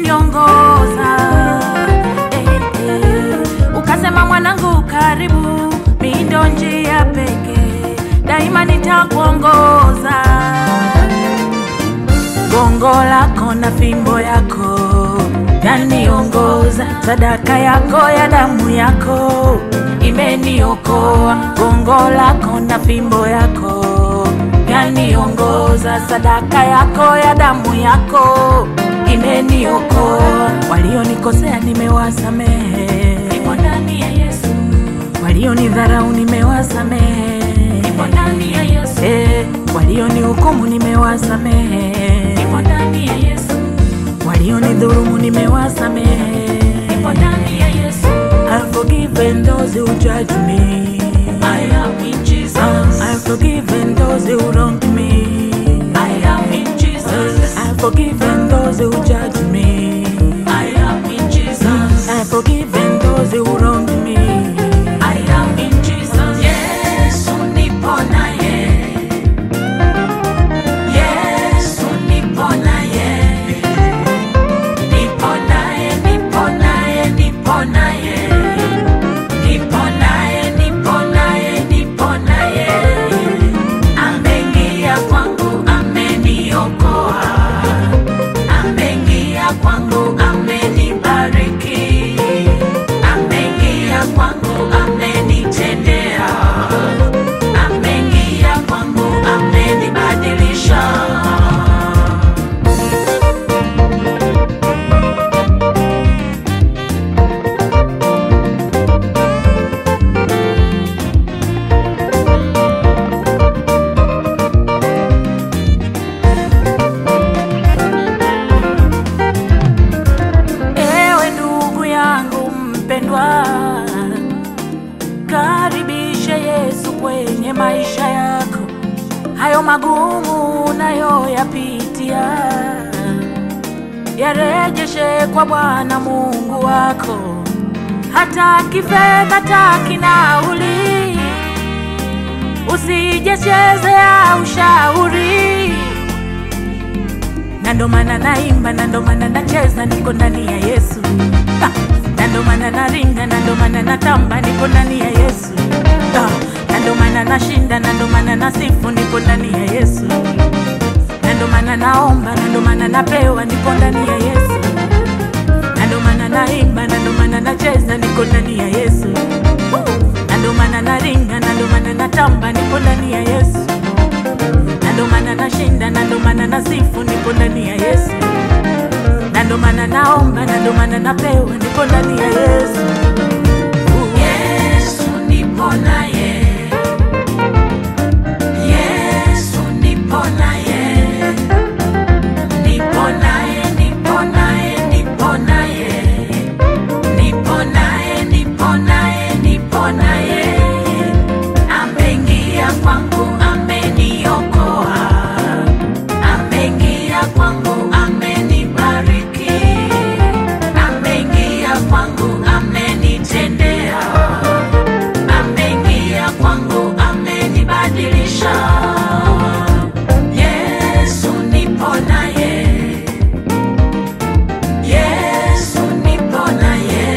umeniongoza eh, eh. Ukasema mwanangu, karibu, mi ndo njia pekee, daima nitakuongoza. Gongo lako na fimbo yako yaniongoza, sadaka yako ya damu yako imeniokoa. Gongo lako na fimbo yako yaniongoza, sadaka yako ya damu yako imeniokoa. Walionikosea nimewasamehe, nipo ndani ya Yesu. Walionidharau nimewasamehe, nipo ndani ya Yesu. Eh, walionihukumu nimewasamehe, nipo ndani ya Yesu. Walionidhulumu nimewasamehe, nipo ndani ya Yesu. I've forgiven those who judge me. I am in Jesus. I've forgiven those who wronged me. I am in Jesus. I've forgiven those who judge me. I am in Jesus. I've forgiven those who wronged me. I am in Jesus. Yesu nipo naye. Yesu nipo naye. Nipo naye, nipo naye, nipo naye. Nipo naye, nipo naye, nipo naye. Ameingia kwangu, ameniokoa. Ameingia kwangu, amenibariki. Ameingia kwangu, amenitendea. Ameingia kwangu, amenibadilisha. Ewe ndugu yangu mpendwa, karibishe Yesu kwenye maisha yako, hayo magumu unayoyapitia yarejeshe kwa Bwana Mungu wako, hata kifedha, hata kinauli, usijechezea ushauri na ndo maana naimba, na ndo maana nacheza, niko ndani ya Yesu. Ah, na ndo maana naringa, na ndo maana natamba, niko ndani ya Yesu. Ah, na ndo maana nashinda, na ndo maana nasifu, niko ndani ya Yesu. Na ndo maana naomba, na ndo maana napewa, niko ndani ya Yesu. Na ndo maana naimba, na ndo maana nacheza, niko ndani ya Yesu. Na ndo maana naringa, na ndo maana natamba, niko ndani ya Yesu na ndo maana nashinda, na ndo maana nasifu, niko ndani ya Yesu. Na ndo maana naomba, na ndo maana napewa, niko ndani ya Yesu. Yesu nipo naye, Yesu nipo naye, nipo naye, nipo naye, nipo naye, nipo naye, nipo naye, nipo naye ameingia kwangu, ameniokoa, ameingia kwangu, amenibariki, ameingia kwangu, amenitendea, ameingia kwangu, amenibadilisha. Yesu nipo naye, Yesu nipo naye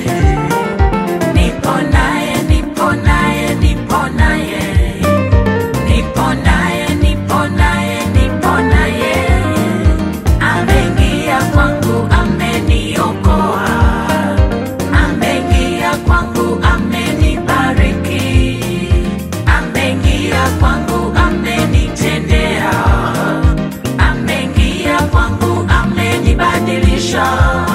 nipo naye, nipo naye, nipo naye, nipo naye, nipo naye, nipo naye, ameingia kwangu, ameniokoa, ameingia kwangu, amenibariki, ameingia kwangu, amenitendea, ameingia kwangu, amenibadilisha.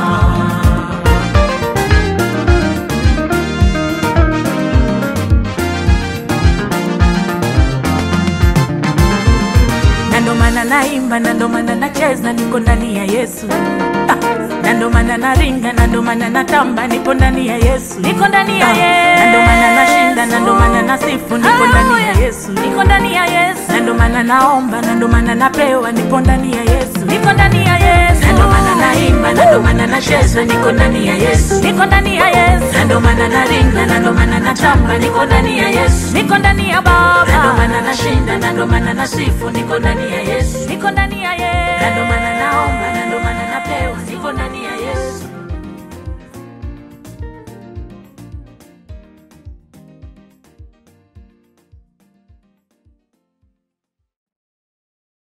na ndo maana naimba, na ndo maana nacheza, niko ndani ya Yesu. Ah, na ndo maana naringa, na ndo maana natamba, niko ndani ya Yesu, niko ndani ya Yesu. Na ndo maana nashinda, na ndo maana nasifu, niko ndani ya Yesu, niko ndani ya Yesu. Na ndo maana naomba, na ndo maana napewa, niko ndani ya Yesu, niko ndani ya Yesu. Na ndo maana naimba, na ndo maana nacheza, niko ndani ya Yesu, niko ndani ya Yesu. Na ndo maana naringa, na ndo maana natamba, niko ndani ya Yesu, niko ndani ya Baba. Na ndo maana nashinda, na ndo maana nasifu, niko ndani ya Yesu, niko ndani ya Yesu. Na ndo maana naomba